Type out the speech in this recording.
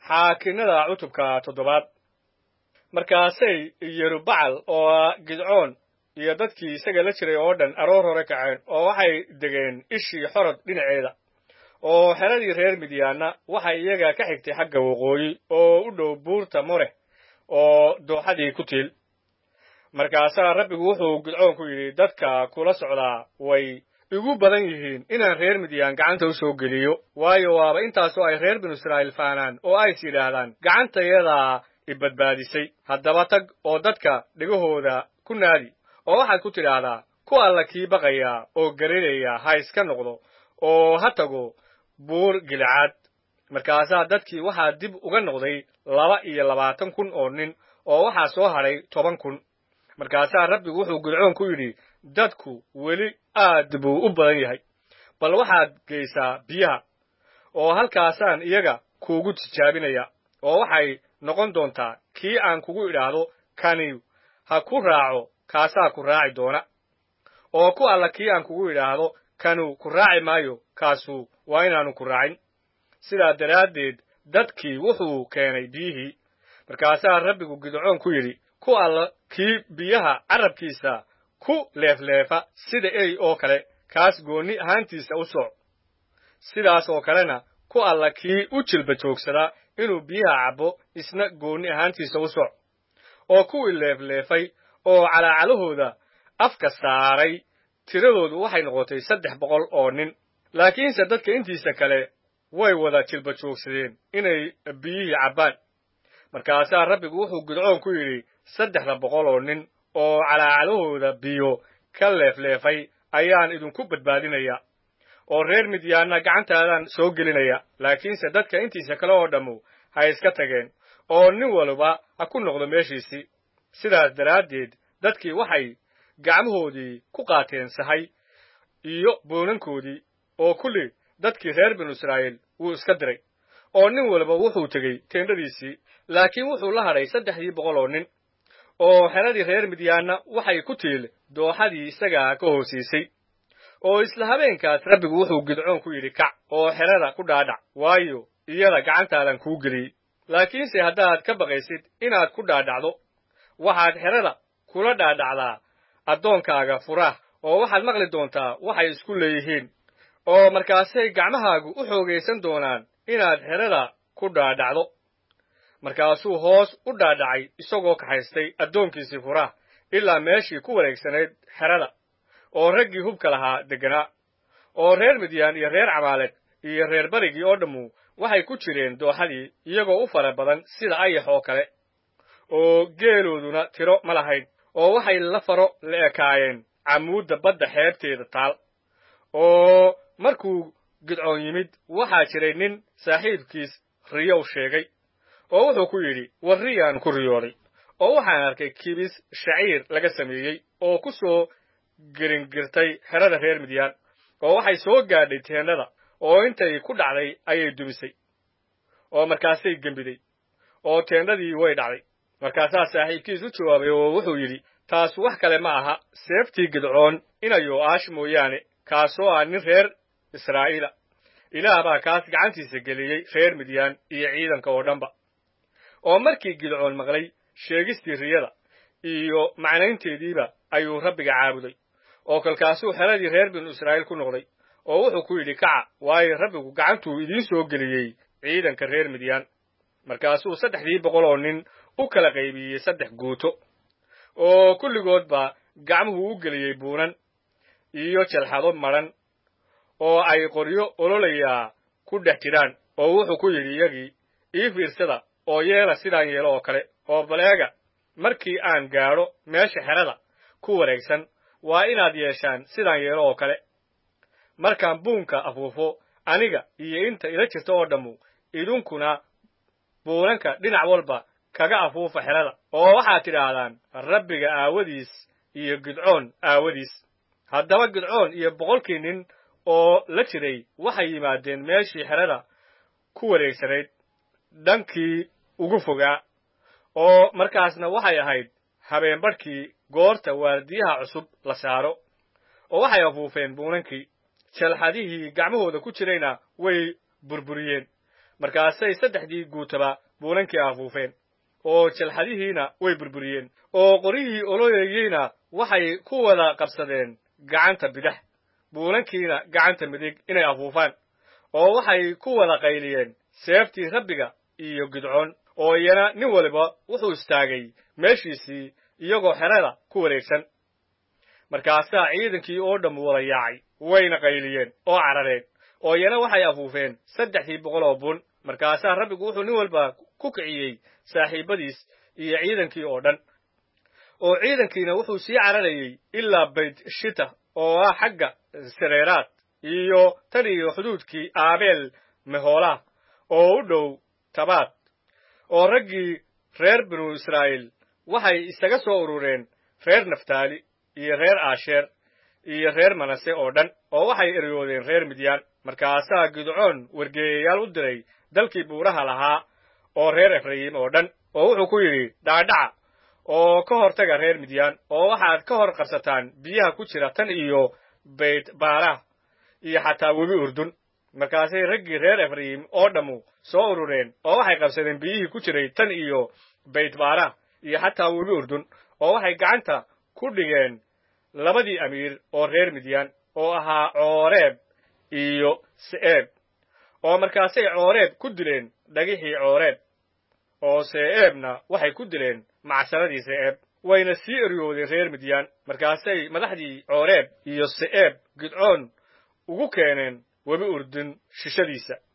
xaakinnada cutubka toddobaad markaasay yerubacal oo gidcoon iyo dadkii isaga la jiray oo dhan aroor hore kaceen oo waxay degeen ishii xorod dhinaceeda oo xeradii reer midyaanna waxay iyaga ka xigtay xagga waqooyi oo u dhow buurta more oo dooxadii ku tiil markaasaa rabbigu wuxuu gidcoon ku yidhi dadka kula socdaa way igu badan yihiin inaan reer midyaan gacanta u soo geliyo waayo waaba intaasoo ay reer binu israa'iil faanaan oo ays yidhaahdaan gacantayadaa i badbaadisay haddaba tag oo dadka dhegahooda ku naadi oo waxaad ku tidhaahdaa ku alla kii baqaya oo garinaya ha iska noqdo oo ha tago buur gilcaad markaasaa dadkii waxaa dib uga noqday laba iyo labaatan kun oo nin oo waxaa soo hadhay toban kun markaasaa rabbigu wuxuu gidcoon ku yidhi dadku weli aad buu u badan yahay bal waxaad geysaa biyaha oo halkaasaan iyaga kuugu tijaabinaya oo waxay noqon doontaa kii aan kugu idhaahdo kani ha ku raaco kaasaa ku raaci doona oo ku alla kii aan kugu idhaahdo kanu ku raaci maayo kaasu waa inaanu ku raacin sidaa daraaddeed dadkii wuxuu keenay biyihii markaasaa rabbigu gidcoon ku yidhi ku alla kii biyaha carabkiisa ku leefleefa sida ey oo kale kaas goonni ahaantiisa u soc sidaas oo kalena ku alla kii u jilba joogsadaa inuu biyaha cabbo isna goonni ahaantiisa u soc oo kuwii leefleefay oo calaacalahooda afka saaray tiradoodu waxay noqotay saddex boqol oo nin laakiinse dadka intiisa kale way wada jilba joogsadeen inay biyihii cabbaan markaasaa rabbigu wuxuu gidcoon ku yidhi saddexda boqol oo nin oo calaacalahooda biyo ka leefleefay ayaan idinku badbaadinaya oo reer midyaanna gacantaadaan soo gelinaya laakiinse dadka intiisa kale oo dhammu ha iska tageen oo nin waliba ha ku noqdo meeshiisii sidaas daraaddeed dadkii waxay gacmahoodii ku qaateen sahay iyo boonankoodii oo kulli dadkii reer binu israa'iil wuu iska diray oo nin waliba wuxuu tegey teendhadiisii laakiin wuxuu la hadhay saddexdii boqol oo nin oo xeradii reer midyaanna waxay ku tiil dooxadii isagaa ka hoosiisay oo isla habeenkaas rabbigu wuxuu gidcoon ku yidhi kac oo xerada ku dhaadhac waayo iyada gacantaadan kuu geliyey laakiinse haddaad ka baqaysid inaad ku dhaadhacdo waxaad xerada kula dhaadhacdaa addoonkaaga furaah oo waxaad maqli doontaa waxay isku leeyihiin oo markaasay gacmahaagu u xoogaysan doonaan inaad xerada ku dhaadhacdo markaasuu hoos u dhaadhacay isagoo kaxaystay addoonkiisii furaah ilaa meeshii ku wareegsanayd xerada oo raggii hubka lahaa degganaa oo reer midyaan iyo reer camaaleed iyo reer berigii oo dhammu waxay ku jireen dooxadii iyagoo u fara badan sida ayax oo kale oo geelooduna tiro ma lahayn oo waxay la faro la ekaayeen camuudda badda xeebteeda taal oo markuu gidcoon yimid waxaa jiray nin saaxiibkiis riyow sheegay oo wuxuu ku yidhi war riyaan ku riyooday oo waxaan arkay kibis shaciir laga sameeyey oo ku soo geringirtay xerada reer midyaan oo waxay soo gaadhay teennada oo intay ku dhacday ayay dumisay oo markaasay gembiday oo teendhadii way dhacday markaasaa saaxiibkiis u jawaabay oo wuxuu yidhi taas wax kale ma aha seeftii gidcoon inayo aash mooyaane kaasoo ah nin reer israa'iila ilaah baa kaas gacantiisa geliyey reer midyaan iyo ciidanka oo dhanba oo markii gidcoon maqlay sheegistii riyada iyo macnaynteediiba ayuu rabbiga caabuday oo kolkaasuu xeradii reer binu israa'iil ku noqday oo wuxuu ku yidhi kaca waayo rabbigu gacantuu idiin soo geliyey ciidanka reer midyaan markaasuu saddexdii boqol oo nin u kala qaybiyey saddex guuto oo kulligoodba gacmuhu u geliyey buunan iyo jalxado madhan oo ay qoryo ololayaa ku dhex jiraan oo wuxuu ku yidhi iyagii ii fiirsada oo yeela sidaan yeelo oo kale oo baleega markii aan gaadho meesha xerada ku wareegsan waa inaad yeeshaan sidaan yeelo oo kale markaan buunka afuufo aniga iyo inta ila jirta oo dhammu idinkuna buunanka dhinac walba kaga afuufa xerada oo waxaad tidhaahdaan rabbiga aawadiis iyo gidcoon aawadiis haddaba gidcoon iyo boqolkii nin oo la jiray waxay yimaadeen meeshii xerada ku wareegsanayd dhankii ugu fogaa oo markaasna waxay ahayd habeenbadhkii goorta waardiyaha cusub la saaro oo waxay afuufeen buunankii jalxadihii gacmahooda ku jirayna way burburiyeen markaasay saddexdii guutaba buulankii afuufeen oo jalxadihiina way burburiyeen oo qoryihii oloyayeyna waxay ku wada qabsadeen gacanta bidix buulankiina gacanta midig inay afuufaan oo waxay ku wada qayliyeen seeftii rabbiga iyo gidcoon oo iyana nin waliba wuxuu istaagay meeshiisii iyagoo xerada ku wareegsan markaasaa ciidankii oo dhammu wada yaacay wayna qayliyeen oo carareen oo iyana waxay afuufeen saddexdii boqol oo bun markaasaa rabbigu wuxuu nin walba ku kiciyey saaxiibbadiis iyo ciidankii oo dhan oo ciidankiina wuxuu sii cararayey ilaa bayt shita oo ah xagga sareeraad iyo tan iyo xuduudkii aabeel mehoolaah oo u dhow tabaad oo raggii reer binu israa'iil waxay isaga soo urureen reer naftaali iyo reer aasheer iyo reer manase oo dhan oo waxay eryoodeen reer midyaan markaasaa gidcoon wargeeyayaal u diray dalkii buuraha lahaa oo reer efrayim oo dhan oo wuxuu ku yidhi dhacdhaca oo ka hortaga reer midyaan oo waxaad ka hor qabsataan biyaha ku jira tan iyo bayt baarah iyo xataa webi urdun markaasay raggii reer efrayim oo dhammu soo urureen oo waxay qabsadeen biyihii ku jiray tan iyo bayt baarah iyo xataa webi urdun oo waxay gacanta ku dhigeen labadii amiir oo reer midyaan oo ahaa cooreeb iyo se'eeb oo markaasay cooreeb ku dileen dhagixii cooreeb oo se'eebna waxay ku dileen macsaradii se'eeb wayna sii eryoodeen reer midyaan markaasay madaxdii cooreeb iyo se'eeb gidcoon ugu keeneen webi urdun shishadiisa